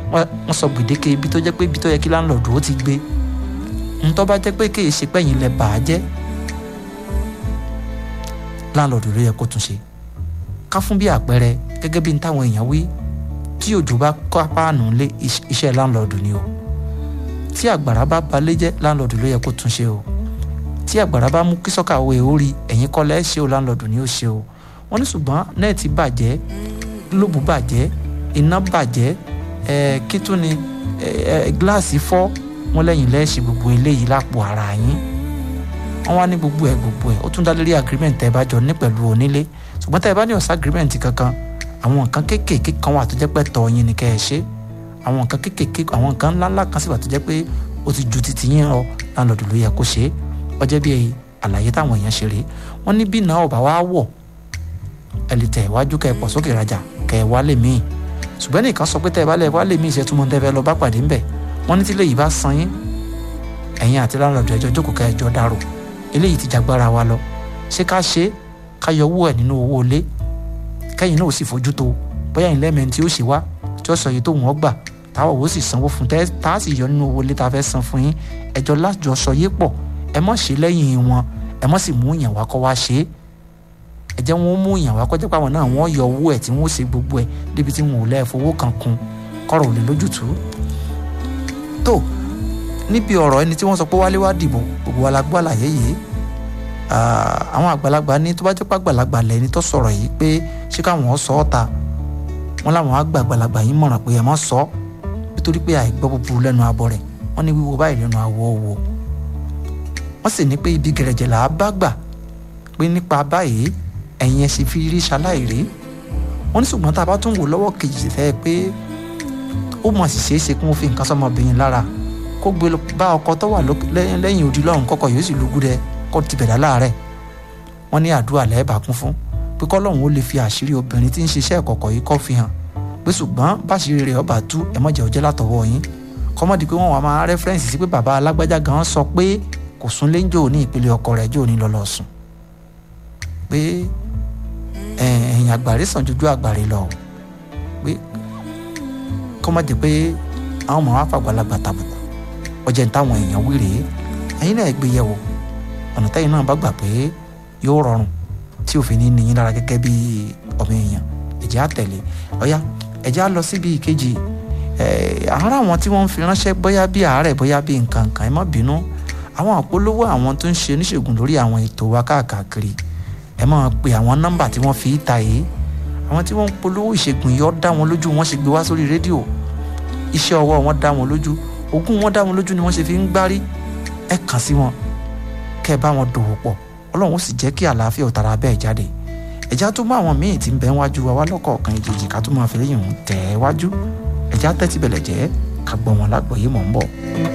wọ́n sọ gbèdéke ibi tó jẹ́ pé ibi tó yẹ kí láńlọ́ọ̀dù ó ti gbé ntọ́ bá jẹ́ pé kéè ṣe pẹ́yìn lẹ bà á jẹ́ láńlọ́ọ̀dù ló yẹ kó tún ṣe ká fún bí àpẹẹrẹ gẹ́gẹ́ bí n táwọn èèyàn wí tí òjò bá kọ́ páànù lé iṣẹ́ láńlọ́ọ̀dù ni o tí àgbàrá bá balẹ̀ jẹ́ láńlọ́ọ̀dù ló yẹ kó tún ṣe o tí àgbàrá bá mú kí sọ́kàwé orí ẹ̀yìn kọ́lẹ́ ṣe o láńlọ́ọ̀dù ni ó ṣe o wọ́n ní ṣùgbọ́n nẹ́ẹ̀tì bàjẹ́ gílóòbù bàjẹ́ iná bàjẹ́ ẹ̀ẹ́ kí tún ni ẹ̀ẹ́ gíláàsì fọ́ wọ́n lẹ́yìn lẹ́ẹ̀ṣẹ̀ gbogbo eléyìí lápò ara yín wọ́n wá ní gbogbo ẹ̀ gbogbo ẹ̀ ó tún dá lórí agreement tẹ́ ẹ bá jọ ní pẹ̀lú onílé ṣùgbọ́n tẹ́ ẹ bá ní ọ̀sá agreement kankan àwọn nǹkan kéékèèké kan wà tó jẹ́ pé tọ́ yín ni kẹ́ ẹ ṣe àwọn nǹkan kéékèèké àwọn nǹkan ńláńlá kan sì wà tó jẹ́ pé ó ti ju titi yín lọ láńlọ́ọ̀dù ló yẹ kó ṣe é ọjọ́ bí àlàyé táwọn èèyàn ṣe rèé wọ́n ní bí náà ọ̀bà wá wọ̀ ẹ lè tẹ̀ wájú kẹ́ ẹ pọ̀ sókè rajà kẹ́ ẹ wálé míì ṣùgbọ́n nìkan sọ pé tẹ́ ẹ bá lẹ̀ wálé míì ìṣẹ́túmọ̀ tẹ́ fẹ́ lọ bá pàdé ńbẹ̀ wọ́n ní tí lè yìí bá san yín ẹ̀yin àti láńlọ́ọ̀dù ẹjọ́ jókòó kẹ́ ẹjọ́ dárò eléyìí ti jagbára wa lọ ṣé ká ṣe ká yọ owó ẹ̀ nínú owó ilé kẹ́yìn náà ó sì fojú tó bóyá ìlẹ́ mẹ́rin tí ó ṣe wá tí ó sọ yìí tó wọ́n gbà táwọn ò sì sanwó fún tẹ́ tá a sì yọ nínú owó ilé tá a fẹ́ san fún yín ẹjọ́ lájọ sọ yé pọ̀ ẹ mọ̀ ṣe lẹ́yìn wọn ẹ mọ̀ sì mú yàn wá kọ́ wá ṣe é ẹ jẹ́ wọn mú yàn wá kọjá pàwọn náà wọ́n yọ owó ẹ̀ tí wọ́n ṣe gbogbo ẹ̀ débi tí wọn ò lẹ́ẹ̀ fowó kan kun kọ́rọ̀ ò lè lójútùú tó níbi ọ̀rọ̀ ẹni tí wọ́n sọ pé wálé wá dìbò gbogbo wa la gbọ́ àlàyé yìí àwọn àgbàlagbà ní tó bá jẹ́ pé àgbàlagbà lẹ́ni tó sọ̀rọ̀ yìí pé ṣé káwọn sọ ọ́ ta wọ́n láwọn àgbà àgbàlagbà yìí mọ̀ràn pé ẹ má sọ ọ́ nítorí pé àìgbọ́ búburú lẹ́nu abọ́ rẹ̀ wọ́n ní wíwo báyìí lẹ́nu àwọ̀ wò wọ́n sì ní pé ibi gẹ̀rẹ̀jẹ̀ là á bá gbà pé nípa báyìí ẹ̀yin ẹ̀ sì fi rí ṣaláìrí wọ́n ní ṣùgbọ́n tá a bá tún wò lọ́wọ́ kejì fẹ́ pé ó mọ̀ sí ṣeé ṣe kí wọ́n fi nǹkan sọmọbìnrin lára kó gbé bá ọkọ tó wà lẹ́yìn odi lọ́run kọ́kọ́ yóò sì lùgú rẹ kó ti bẹ̀rẹ̀ láàárẹ̀ wọ́n ní àdúrà lẹ́ẹ̀bà kún fún pé kọ́lọ́hún ó lè fi àṣírí obìnrin tí ń ṣiṣẹ́ ìkọ̀kọ̀ yìí kọ́ fi hàn pé ṣùgbọ́n báṣírí rẹ̀ ọba tú ẹ mọ̀jẹ̀ ọjẹ́ látọwọ́ yín kọ́mọ́dé pé wọ́n wà máa rẹ́fẹ́rẹ́nsì sí pé bàbá alágbájá gan sọ pé kò sún léńjò ní ìpele ọkọ rẹ̀ jò ní lọ́lọ́ sùn pé ẹ̀yìn àgbàre sàn jújú àgbàre lọ pé kọ́mọ́dé pé àwọn ọmọ wa fàgbàlagbà tàbùkù ọjẹ́ ní táwọn èèyàn wí rèé ẹ̀yin náà gbé yẹ̀wò ọ̀nà tẹ́yìn náà bá gbà pé yóò rọrùn tí òfin ní níyìn lára gẹ́gẹ́ bí ọmọ èèyàn ẹ̀jẹ̀ á tẹ̀lé ọ̀yá ẹ̀jẹ̀ á lọ síbi ìkejì àárọ̀ àwọn tí wọ́n ń fi ránṣẹ́ bóyá bí àárẹ̀ bóyá bí nǹkan nǹkan ẹ má bínú àwọn àpolówó àwọn tó ń ṣe oníṣègùn lórí àwọn ètò wa káàkiri ẹ máa pe àwọn nọ́mbà tí wọ́n fi í ta yìí àwọn tí wọ́n ń polówó ìṣègùn yìí ó dá wọn lójú wọ́n ṣe gbé wá sórí rédíò iṣẹ́ ọwọ́ wọn dá wọn lójú ogún wọn dá wọn lójú ni wọ́n ṣe fi ń gbárí ẹ kàn sí wọn kẹ́ ẹ bá wọn dòwò pọ̀ ọlọ́run ó sì jẹ́ kí àlàáfíà òtara bẹ́ẹ̀ jáde ẹ̀já tó mú àwọn míì tí ń bẹ wájú wa wá lọ́kọ̀ọ̀kan ìjèjì ká tó máa fi lẹ́yìn òun tẹ̀ ẹ́ wájú ẹ̀já tẹ́tí bẹ̀lẹ̀ jẹ́ ká gbọ́ wọn lágbọ̀ọ́yé mọ̀ ń bọ̀.